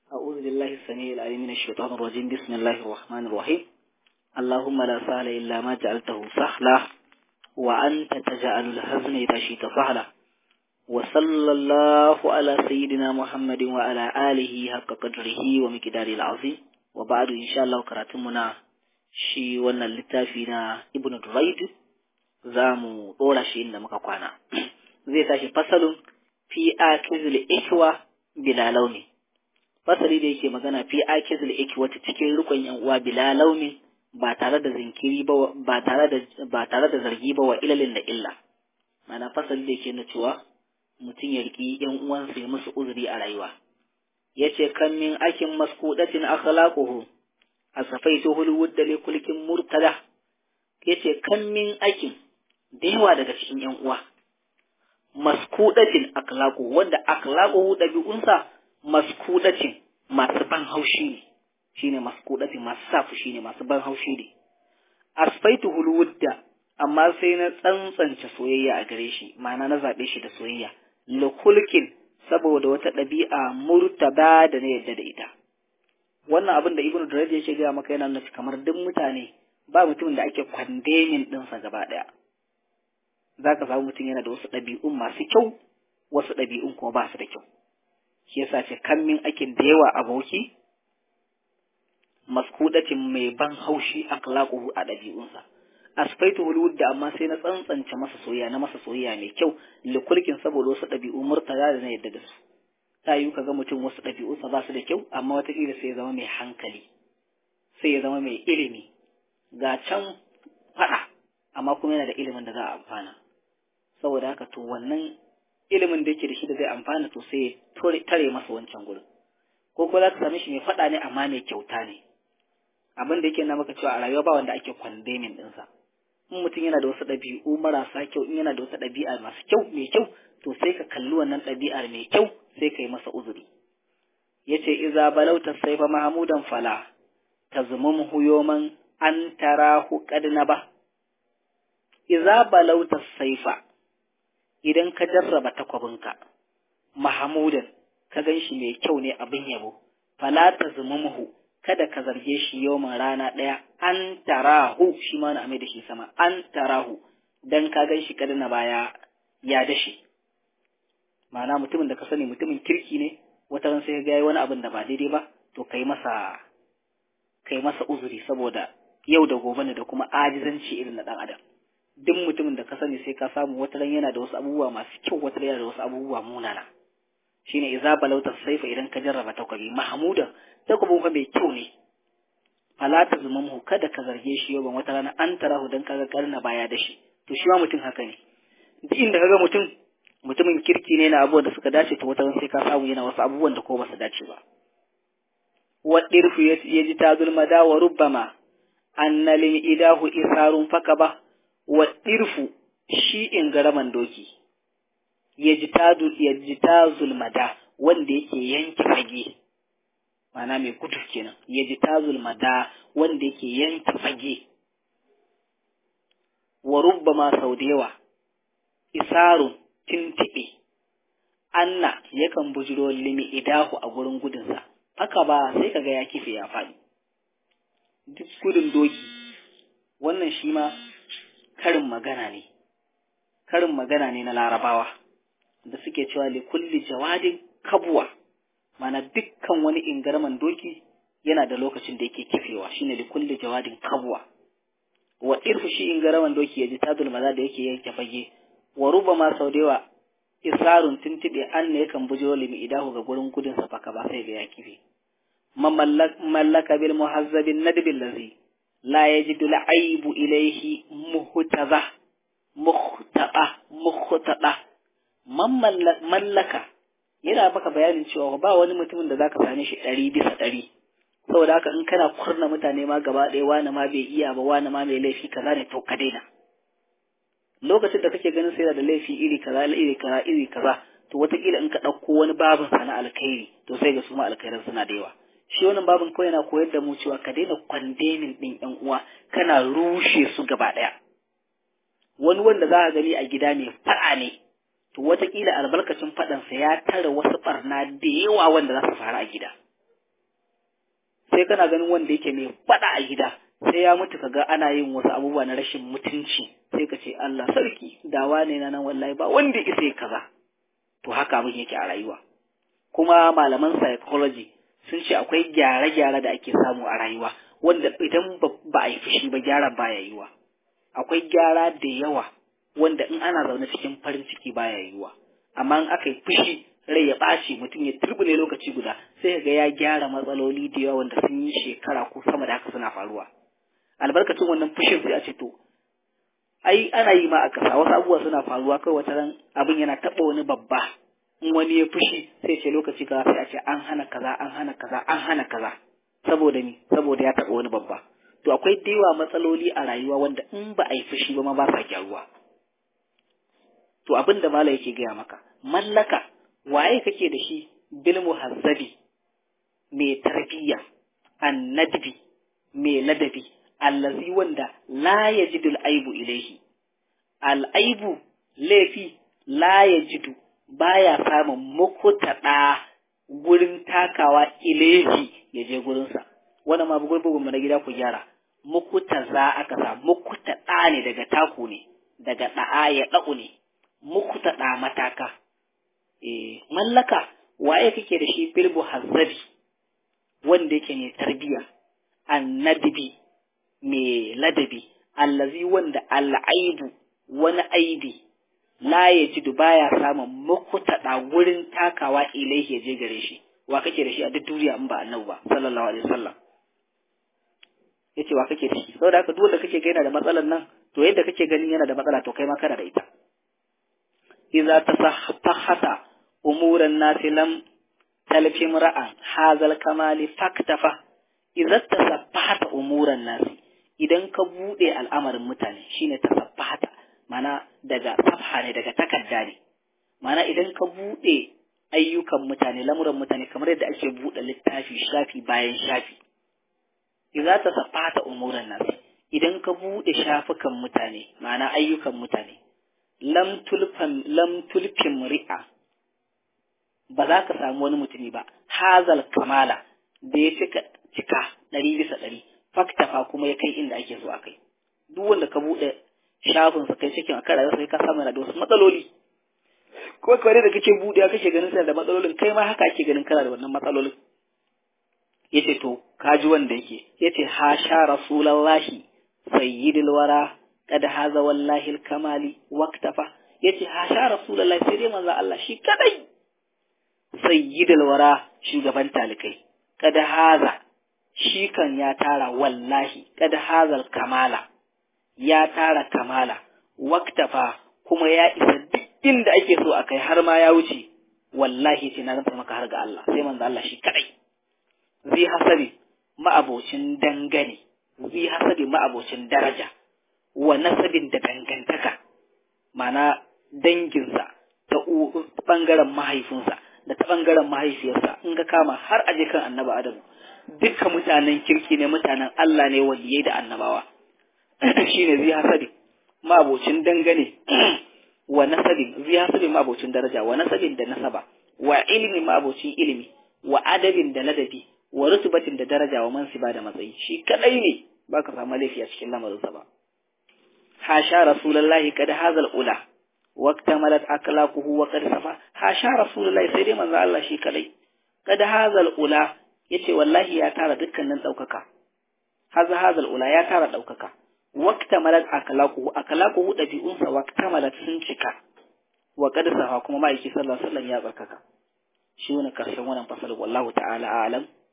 أعوذ بالله السميع العليم من الشيطان الرجيم بسم الله الرحمن الرحيم اللهم لا سهل إلا ما جعلته سهلا وأنت تجعل الحزن إذا شئت سهلا وصلى الله على سيدنا محمد وعلى آله حق قدره ومقداره العظيم وبعد إن شاء الله كراتمنا shi wannan littafi na Ibn Duraid za mu ɗora shi inda muka kwana. Zai tashi fasalin fi akizul ikwa bila launi. Fasali da yake magana fi akizul ikwa ta cikin rukun yan uwa bila launi ba tare da zinkiri ba ba tare da ba tare da zargi ba wa ilalin da illa. Mana fasali da yake na cewa mutum ya riki yan uwansa ya musu uzuri a rayuwa. Yace kan min akin maskudatin akhlaquhu asafaituhu alwudda li kulkin murtada yace kan min aikin da yawa daga cikin yan uwa maskudatin akhlaqu wanda akhlaquhu dabi'unsa maskudatin masu ban haushi ne shine maskudatin masu safu shine masu ban haushi ne asfaituhu alwudda amma sai na tsantsance soyayya a gare shi ma'ana na zabe shi da soyayya li kulkin saboda wata ɗabi'a murtaba da na yadda da ita wannan abin da ibnu Durayd yake gaya maka yana nufi kamar duk mutane ba mutumin da ake kwandemin ɗinsa gaba ɗaya za ka samu mutum yana da wasu ɗabi'un masu kyau wasu ɗabi'un kuma ba su da kyau shi yasa ce kammin akin da yawa aboki maskudacin mai ban haushi akhlaquhu a ɗabi'unsa asfaitu hulud da amma sai na tsantsance masa soyayya na masa soyayya mai kyau likulkin saboda wasu ɗabi'u murtala da na yadda da su ta yi kaga mutum wasu ɗabi'unsa ba su da kyau amma wataƙila sai ya zama mai hankali sai ya zama mai ilimi ga can faɗa amma kuma yana da ilimin da za a amfana saboda haka to wannan ilimin da yake da shi da zai amfana to sai ya tare masa wancan gurin ko ko za ka same shi mai faɗa ne amma mai kyauta ne abin da yake na maka cewa a rayuwa ba wanda ake kwandemin ɗinsa in mutum yana da wasu ɗabi'u marasa kyau in yana da wasu ɗabi'a masu kyau mai kyau to sai ka kalli wannan ɗabi'ar mai kyau sai ka yi masa uzuri ya ce iza balauta saifa mahamudan fala ta zumum huyoman an tarahu kadna ba iza balauta saifa idan ka jarraba takwabinka mahamudan ka gan shi mai kyau ne abin yabo fala ta zumumhu kada ka zarge shi yoman rana ɗaya an tarahu shi ma na amai da shi sama an tarahu dan ka gan shi kadna baya ya dashi ma'ana mutumin da ka sani mutumin kirki ne wata ran sai ga wani abin da ba daidai ba to kai masa kai masa uzuri saboda yau da gobe ne da kuma ajizanci irin na dan adam duk mutumin da ka sani sai ka samu wata ran yana da wasu abubuwa masu kyau wata ran yana da wasu abubuwa munana shine idza balauta saifa idan ka jarraba takwabi mahmudan takwabin fa mai kyau ne fala ta zumamhu kada ka zarge shi yau ban wata rana an tarahu dan kaga karna baya da shi to shi ma mutum haka ne duk inda kaga mutum mutumin kirki ne na abubuwan da suka dace to wata sai ka samu yana wasu abubuwan da ko ba su dace ba waɗirfu ya ji ta zulmada wa rubbama anna lil idahu isarun faka ba waɗirfu shi in garaman doki ya ji ta ya ji ta zulmada wanda yake yanke fage ma'ana mai gudu kenan ya ji ta zulmada wanda yake yanke fage wa rubbama sau da yawa isarun tintiɓe, Anna yakan bujiro limi idahu a gurin gudunsa, haka ba sai kaga ya kife ya faɗi. Duk gudun doki, wannan shi ma karin magana ne, karin magana ne na larabawa, da suke cewa li kulli jawadin kabuwa, mana dukkan wani ingarman doki yana da lokacin da yake kifewa, shine li kulli jawadin kabuwa. Wa irfu shi ingarman doki ya ji tadul maza da yake yanke fage, wa rubama sau da yawa isarun tuntuɓe an ne yakan bujo limi idahu ga gurin gudun sa faka ba sai ga ya kife mallaka bil muhazzabin nadbil lazi la yajidu aibu ilaihi muhtaza muhtaba muhtada man mallaka yana baka bayanin cewa ba wani mutumin da zaka same shi ɗari bisa ɗari saboda haka in kana kurna mutane ma gaba ɗaya wani ma bai iya ba wani ma mai laifi kaza ne to ka daina lokacin da kake ganin sai da laifi iri kaza iri kaza iri kaza to wataƙila in ka ɗauko wani babin sa na alkhairi to sai ga su ma alkhairan suna da yawa shi wannan babin kawai yana koyar da mu cewa ka daina kwandemin ɗin ƴan uwa kana rushe su gaba ɗaya wani wanda za ka gani a gida mai faɗa ne to wataƙila albarkacin faɗansa ya tara wasu ɓarna da yawa wanda za su faru a gida sai kana ganin wanda yake mai fada a gida sai ya mutu kaga ana yin wasu abubuwa na rashin mutunci sai ka ce Allah sarki dawa ne na nan wallahi ba wanda isa kaza to haka abin yake a rayuwa kuma malaman psychology sun ce akwai gyare-gyare da ake samu a rayuwa wanda idan ba a yi fushi ba gyaran baya yiwa akwai gyara da yawa wanda in ana zaune cikin farin ciki baya yiwa amma in aka yi fushi rai ya ɓaci mutum ya turbine lokaci guda sai ga ya gyara matsaloli da yawa wanda sun yi shekara ko sama da haka suna faruwa albarkacin wannan fushin sai a ce to ai ana yi ma a kasa wasu abubuwa suna faruwa kai wata ran abin yana taɓa wani babba in wani ya fushi sai ce lokaci kaza sai a ce an hana kaza an hana kaza an hana kaza saboda ni saboda ya taɓa wani babba to akwai dewa matsaloli a rayuwa wanda in ba a yi fushi ba ma ba sa gyaruwa to abin da mala yake gaya maka mallaka waye kake da shi bil muhazzabi mai tarbiyya annadbi mai ladabi allazi wanda la yajidu al-aibu ilaihi al-aibu laifi la yajidu baya samun mukutada gurin takawa ilaihi ya je gurinsa wannan ma bugun bugun na gida ku gyara mukuta za aka sa mukuta ɗa ne daga taku ne daga ɗa'a ya ɗa'u ne mukuta ɗa mataka eh mallaka waye kake da shi bilbu hazzabi wanda yake ne tarbiya annadbi mai ladabi allazi wanda al'aibu wani aibi la ya ji baya samun mukuta ɗa gurin takawa ilaihi ya je gare shi wa kake da shi a duk duniya in ba annabi ba sallallahu alaihi wasallam yace wa kake da shi saboda haka duk wanda kake ga yana da matsalan nan to yadda kake ganin yana da matsala to kai ma kana da ita idza tasahhata umuran nasi lam talfi mura'an hazal kamali faktafa idza tasaffahata umuran nasi idan ka bude al'amarin mutane shine tasaffahata mana daga safha ne daga takarda ne mana idan ka bude ayyukan mutane lamuran mutane kamar yadda ake bude littafi shafi bayan shafi idza tasaffahata umuran nasi idan ka bude shafukan mutane ma'ana ayyukan mutane lam tulfan lam tulfim ri'a ba za ka samu wani mutumi ba hazal kamala da ya cika cika ɗari bisa ɗari faktafa kuma ya kai inda ake so a kai duk wanda ka buɗe shafin sa kai cikin akan rayuwa sai ka samu yana da wasu matsaloli ko kare da kake buɗe kake ganin sa da matsalolin kai ma haka ake ganin kana da wannan matsalolin yace to kaji wanda yake yace hasha rasulullahi sayyidul wara kad haza wallahi al-kamali waqtafa yace hasha rasulullahi sai dai manzo Allah shi kadai sayyidul wara shugaban talikai kad haza shi kan ya tara wallahi kad hazal kamala ya tara kamala waqtafa kuma ya isa duk inda ake so akai har ma ya wuce wallahi ce na zanta maka har ga Allah sai manzo Allah shi kadai zai hasabi ma'abocin dangane zai hasabi ma'abocin daraja wa nasabin da dangantaka mana danginsa ta ɓangaren mahaifinsa da ta ɓangaren mahaifiyarsa in ka kama har aje kan annaba adamu dukkan mutanen kirki ne mutanen Allah ne waliyai da annabawa shine zai hasabi ma'abocin dangane wa nasabin zai hasabi ma'abocin daraja wa nasabin da nasaba wa ilimi ma'abocin ilimi wa adabin da ladabi wa rutubatin da daraja wa mansiba da matsayi shi kadai ne baka samu laifi a cikin lamarinsa ba حاشا رسول الله قد هذا الأولى واكتملت أخلاقه وقد صفى حاشا رسول الله سيدي من الله شي كلي قد هذا الأولى yace wallahi ya tara dukkanin ɗaukaka haza haza ula ya tara ɗaukaka waktamalat akalaquhu akalaquhu ɗabi'unsa waktamalat sun cika wa qad safa kuma ma'aiki sallallahu alaihi wasallam ya tsarkaka shi ne karshen wannan fasal wallahu ta'ala a'lam